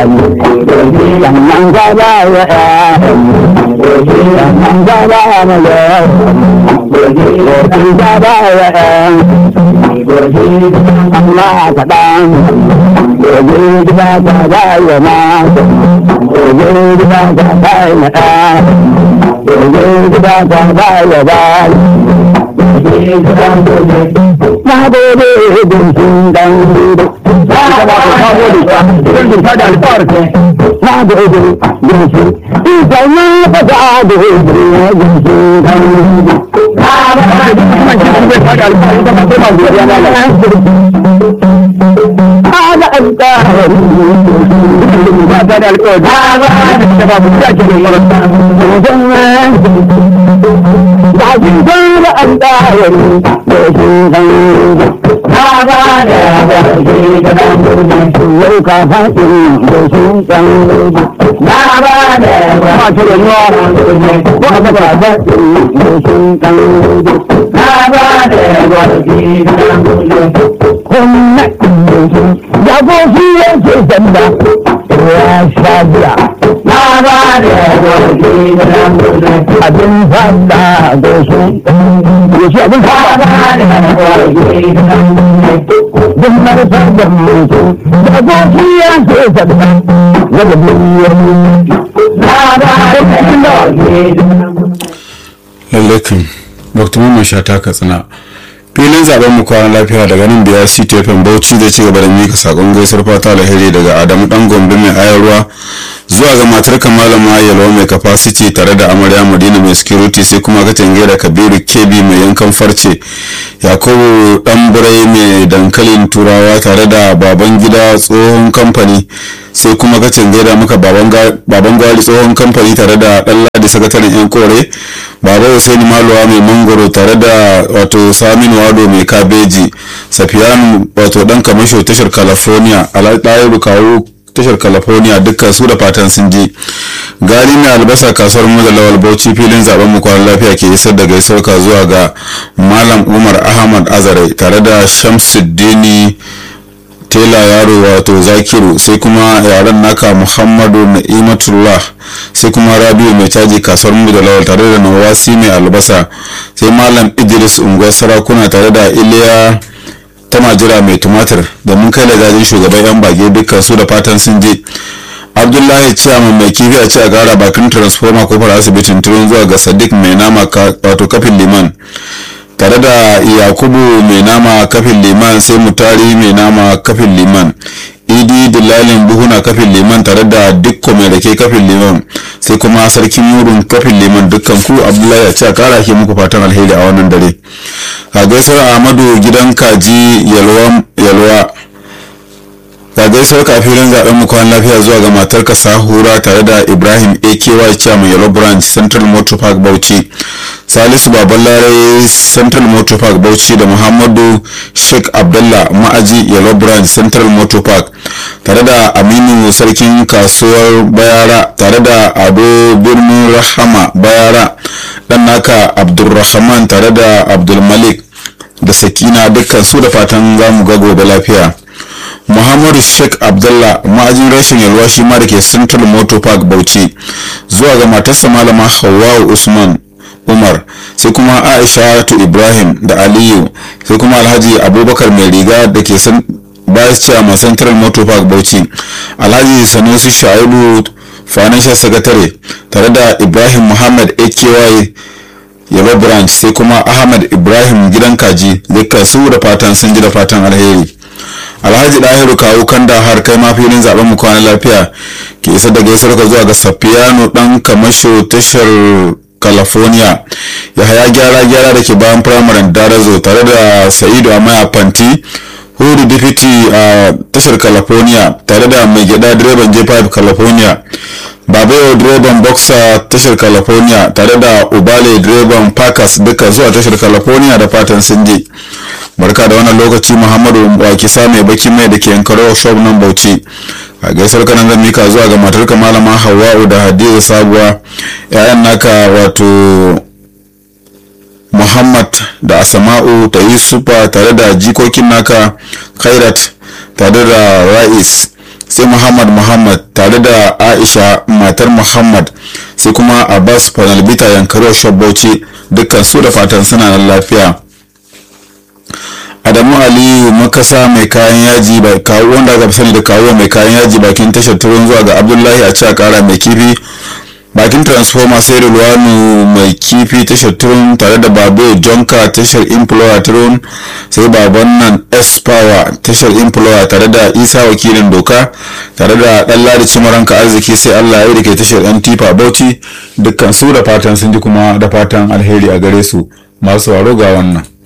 sannan ka ba wa sannan ka ba ma lokacin ka ba wa amma ka ɗan gobe gida ka ba wa ma gobe gida ka ba wa ɗan gobe gida ka ba wa ba na gode don sun dan gudu na gode don su ita na fata gode don su dan gudu Ana alƙawari ba ta da alƙawari da ba mu ta ke da marasa ba shi fara alƙawari da shi dan na ba da ba shi da dan yau ka faɗi da shi dan na ba da ba shi da yawa ba ba ba da shi dan na ba da ba shi da dan kuma ya ko shi yake sanda ya sha biya na ba da gobe abin fada da shi ya shi abin fada da gobe duk marasa da mutu da ko shi yake sanda ya da duniyar na ba da gobe lallai kan dr mamman shata katsina filin zaben mu kwana lafiya daga nan da ya si tefen bauchi zai ci gaba da mika sakon gaisuwar fata alheri daga adamu dan gombe mai ayarwa zuwa ga matar kamalama yalwa mai capacity tare da amarya madina mai security sai kuma ka tange da kabiru kebi mai yankan farce yakubu dan burai mai dankalin turawa tare da baban gida tsohon kamfani sai kuma ka tange da muka baban gwari tsohon kamfani tare da dan ladi sakataren yan kore baba Hussein Maluwa mai mangoro tare da wato Saminu Wado mai kabeji Safiyanu wato dan kamasho tashar California Alaɗayiru kawo tashar California dukkan su da fatan sun je gari mai albasa kasuwar mu da lawal bauchi filin zaben mu kwanan lafiya ke isar da gaisuwa zuwa ga Malam Umar Ahmad Azare tare da Shamsuddini tela yaro wato zakiru sai kuma yaren naka muhammadu na'imatullah sai kuma rabiu mai caji kasuwar mu da lawal tare da nawasi mai albasa sai malam idris unguwar sarakuna tare da iliya ta majira mai tumatir da mun kai lagajin shugaban yan bage dukkan su da fatan sun je abdullahi ciyaman mai kifi a ci a gara bakin transformer kofar asibitin turin zuwa ga sadiq mai nama wato kafin liman tare da yakubu mai nama kafin liman sai mutari mai nama kafin liman idi dillalin buhuna kafin liman tare da dukko mai rake kafin liman sai kuma sarkin murun kafin liman dukkan ku abdullahi a ce a kara ke muku fatan alheri a wannan dare a gaisuwar ahmadu gidan kaji yalwa ga gaisuwar kafin zaben mu kwan lafiya zuwa ga matar ka sahura tare da ibrahim aky chairman yellow branch central motor park bauchi salisu babalare central motor park bauchi da muhammadu sheikh abdullah ma'aji yellow branch central motor park tare da aminu sarkin kasuwar bayara tare da ado birnin rahama bayara dan naka abdulrahman tare da abdulmalik da sakina dukkan su da fatan zamu ga gobe lafiya muhammadu sheikh abdullah ma'ajin rashin yalwa shi ma da ke central motor park bauchi zuwa ga matarsa malama hawawu usman umar sai kuma aisha ibrahim da aliyu sai kuma alhaji abubakar mai riga da ke vice chairman central motor park bauchi alhaji sanusi shaibu financial secretary tare da ibrahim muhammad aky yaba branch sai kuma ahmad ibrahim gidan kaji dukkan su da fatan sun ji da fatan alheri alhaji dahiru kawo kanda har kai ma filin zaben mu kwana lafiya ke isa da gaisuwar ka zuwa ga safiyanu dan kamasho tashar california ya haya gyara gyara da ke bayan firamaren darazo tare da sa'idu amaya fanti hudu deputy a tashar california tare da mai gyada direban j5 california babayo direban boxer tashar california tare da ubale direban parkers duka zuwa tashar california da fatan sun je barka da wannan lokaci muhammadu wakisa mai baki mai da ke yankaro shop nan bauchi a gaisar kanan zan mika zuwa ga matarka malama hawa'u da hadiza sabuwa yayan naka wato muhammad da asama'u ta yusufa tare da jikokin naka khairat tare da ra'is sai roƙi muhammad muhammad tare da aisha matar muhammad sai kuma abbas panalbita yankaro shabbauci dukkan su da fatan suna nan lafiya adamu aliyu makasa mai kayan yaji bai kawo wanda aka fi sani da kawo mai kayan yaji bakin tashar turun zuwa ga abdullahi a ci kara mai kifi bakin transformer sai ruwanu mai kifi tashar turun tare da babu jonka tashar implorer turun sai baban nan s power tashar implorer tare da isa wakilin doka tare da dan ladi cimaranka arziki sai allah ya rike tashar yan tifa bauchi dukkan su da fatan sun ji kuma da fatan alheri a gare su masu waro ga wannan